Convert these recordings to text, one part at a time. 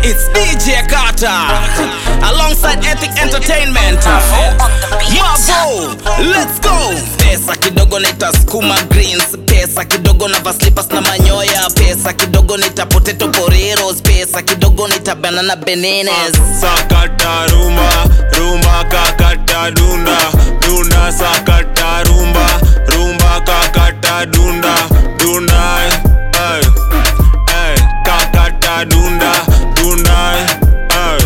It's DJ Carter alongside Ethic Entertainment. Mabo, let's go. Pesa kidogo nitasukuma greens, pesa kidogo na slippers na manyoya, pesa kidogo nita potato poreros, pesa kidogo nita banana bananas. sakata rumba rumba kakata dunda dunda sakata rumba rumba kakata dunda dunda ay, ay, kakata dunda dunda ay,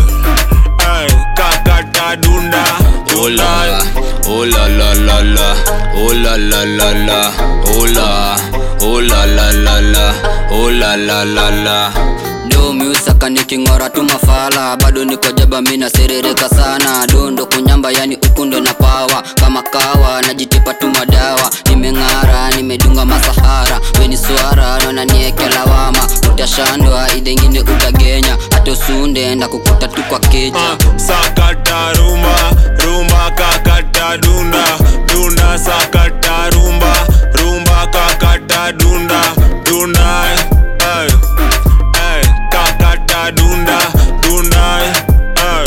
ay, kakata dunda Oh dunda la, oh la la la la, oh la la la la, oh la, oh la la la la, oh la la la la. Do miusaka niking'ora tu mafala bado niko jaba mina serereka sana dondo kunyamba yani ukundo na pawa kama kawa najitipa tu madawa nimeng'ara nimedunga masahara weni swara naona nieke lawama utashandwa idengine utagenya hata usunde nda kukuta tu kwa keja Ah, sakata rumba rumba kakata dunda dunda sakata rumba rumba kakata dunda dunda ay, ay, kakata dunda dunda ay,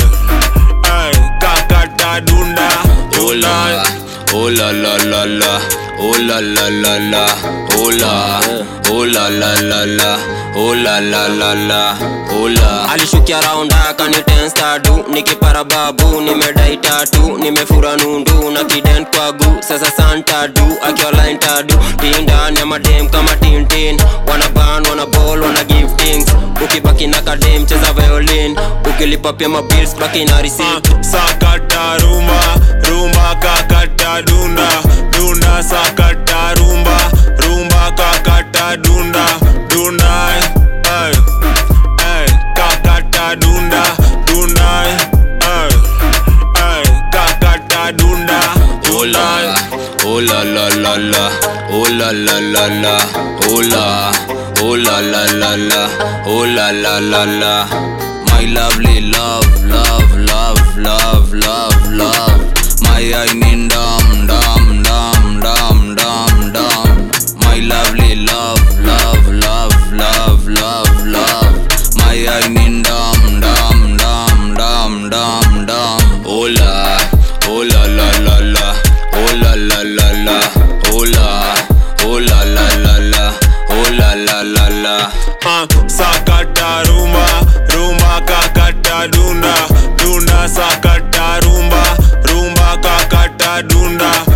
ay, kakata dunda Oh la, oh la la la la, oh la la la la, oh la, oh la la la la, oh la la la la, oh la. alishukia raunda akanitenstadu nikipara babu nimedai tatu nimefura nundu na kiden kwagu sasa santadu akiwa line tadu tindani ya madem kama tintin wana ban wana ball wana give things ukibaki na kadem cheza violin ukilipa pia mabils baki na receipt Ah, sakata rumba rumba kakata dunda dunda sakata rumba rumba kakata dunda dunda ay, ay, kakata dunda dunda ay, ay, kakata dunda Oh la, oh la la la la, oh la la la la, oh la, oh la la la la, oh la la la la. My lovely love, love, love, love, love, love. My I mean dum dum dum dum dum dum. My lovely love, love, love, love, love, love. My I mean dum dum dum dum dum dum. Oh la, oh la la la la, oh la la la la, oh la, oh la la la la, oh la la la la. Ah, sakata rumba rumba kakata dunda dunda sakata rumba rumba kakata dunda